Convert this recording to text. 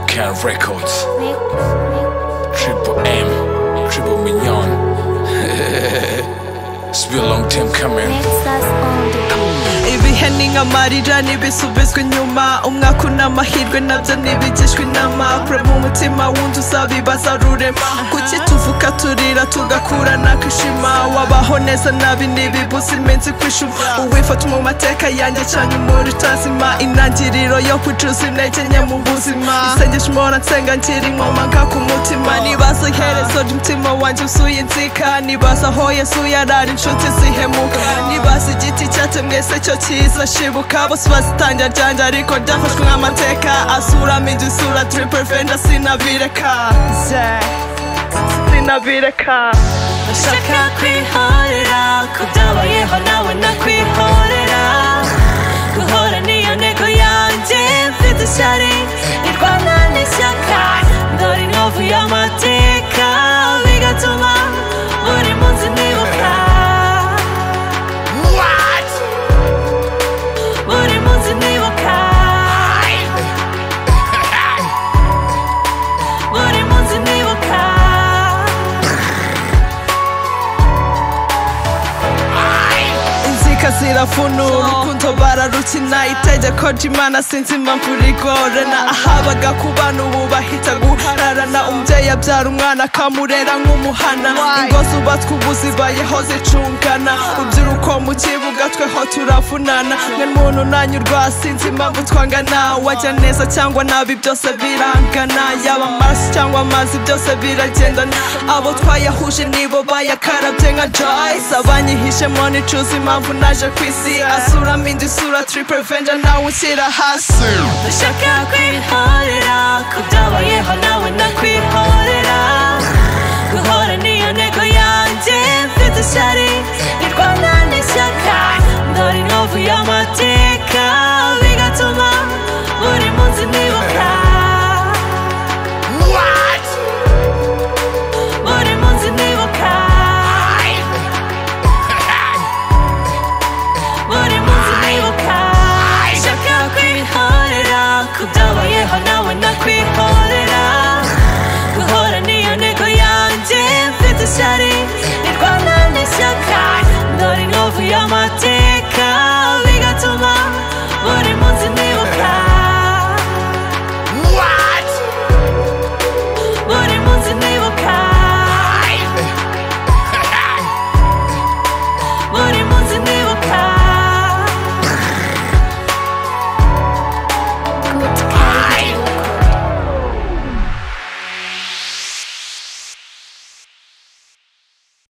Car Records. Triple M, Triple Mignon. it's been a long time coming. ibihe ni nk'amarira ntibisubizwa inyuma umwaka unamahirwe nabyo ntibigishwa inama kure mu mutima wundi uzabibaza rurema kuki tuvuka turira tugakura nakishima wabaho neza nabi ntibibuza iminsi kwishuma uwifata mu mateka yanjye cyane umuri utazima intangiriro yo kucuza intege nke mu buzima isengesho mpora nsenga ngira inkomanga ku mutima nibaza iherezo ry'umutima wanjye usuye inzika nibaza aho yesu yarari inshuti zihemuka nibaza igiti cyatemwe se cyo cyiza shibuka bose bazitangira ryanjye ariko ryafashwe nk'amateka asuramo igisura triple venda sinabireka Ze- sinabireka ndashaka kwihorera kudabayeho nawe nakwihorera guhora niyo ntego yanjye mfite ishyari irwana n'ishyaka ndora inkovu y'amateka bigatuma buri munsi nibuka buri munsi nibuka buri munsi nibuka inzika zirafunura urukundo bararukina itegeko ry'imana sinzi impamvu rigorana ahabaga ku bana ubu bahita guhararana umubyeyi abyara umwana akamurera nk'umuhana ingo zubatswe ubu zibayeho zicungana rubyiruko mu kibuga tweho turavunana mwe muntu nanyurwa sinzi impamvu twangana wajya neza cyangwa nabi byose birangana yaba amaraso cyangwa amazi byose biragendana abo twayahuje nibo bayakarabye nka joyce abanyihishemo nicuza impamvu naje ku isi asuramo indi sura triple venja nawe ushyira hasi ndashaka kwihorera ku byabayeho nawe nakwihorera guhora niyo ntego yanjye mfite ishyari nirwana n'ishyaka ndora inkovu y'amateka bigatuma buri munsi nibuka